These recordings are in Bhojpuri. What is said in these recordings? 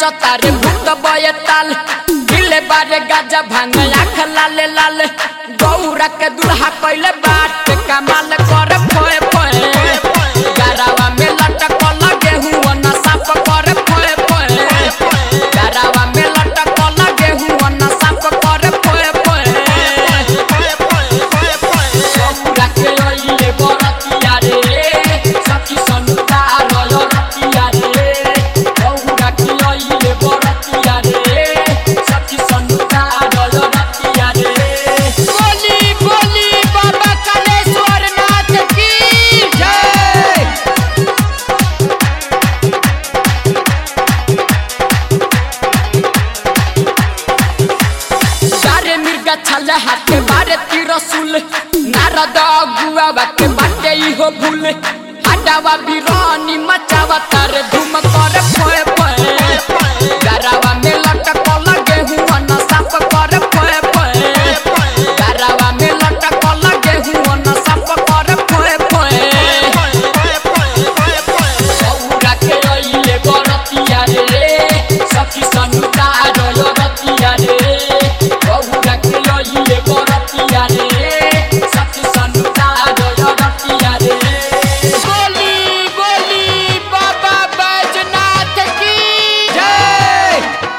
नाचो तारे भूत बये ताल दिले बारे गाजा भांग आँख लाले लाल गौरा के दुल्हा कैले बाट कमाल कर फोए फोए गरावा में लटकल गेहूं न साफ कर फोए फोए गरावा में लटकल गेहूं न साफ कर फोए फोए गौरा के अइले बरतिया रे सखी सनुता रयो रतिया रे गौरा के अइले बरतिया रे सखी सनुता रयो रतिया रे बोली बोली बाबा कालेश्वर नाथ की जय सारे मिर्गा छले हाथे बारे तिरसुल नारद अगुआ बाटे बाटे इहो भूल हाडावा बिरानी मचावा तारे धूम कर फोए फोए गरावा में लटकल गेहूं न साफ कर फोए फोए गरावा में लटकल गेहूं न साफ कर फोए फोए गौरा के अइले बरतिया रे सखी सनुता रयो रतिया रे गौरा के अइले बरतिया रे सखी सनुता रयो रतिया रे बोली बोली बाबा बैजनाथ की जय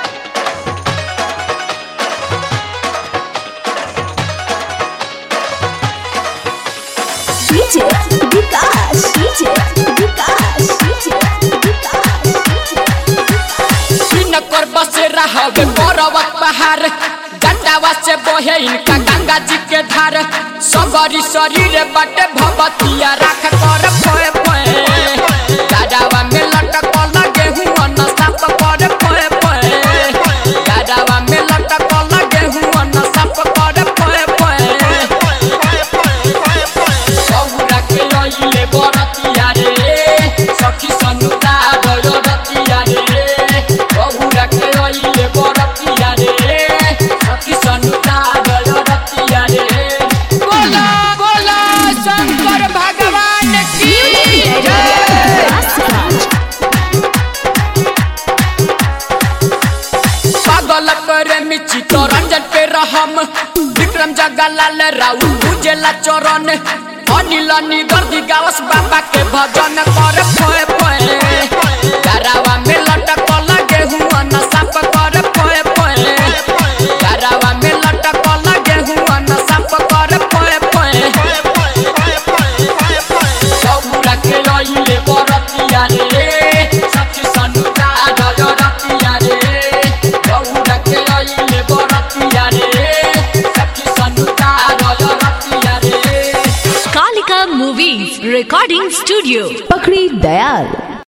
DJ Vikas, DJ Vikas, DJ Vikas, DJ बिन कर बसे रहबे पर्वत पहाड़ गंडावा से बहे इनका गंगा जी के धार सबरी शरीर बटे भवतिया राख कर फोए फोए गंडावा में लटकल गेहूं न साफ कर फोए फोए गंडावा में लटकल गेहूं न साफ कर फोए फोए गौरा के अइले बरतिया रे सखी सनुता रयो रतिया रे गौरा के अइले बरतिया रे सखी सनुता रयो रतिया रे बोला बोला शंकर भगवान की जय पागल करे मिची तो रंजन पे रहम विक्रम जगलाल राउ उजेला चरण अनिल निदर्दी गावस बाबा के भजन कर फोए फोए गरावा में लटकल गेहूं न साफ कर फोए फोए गरावा में लटकल गेहूं न साफ कर फोए फोए गौरा के अइले बरतिया रे सखी सनुता रयो रतिया रे गौरा के अइले बरतिया रे सखी सनुता रयो रतिया रे Kalika Movies Recording Studio. Pakri Dayal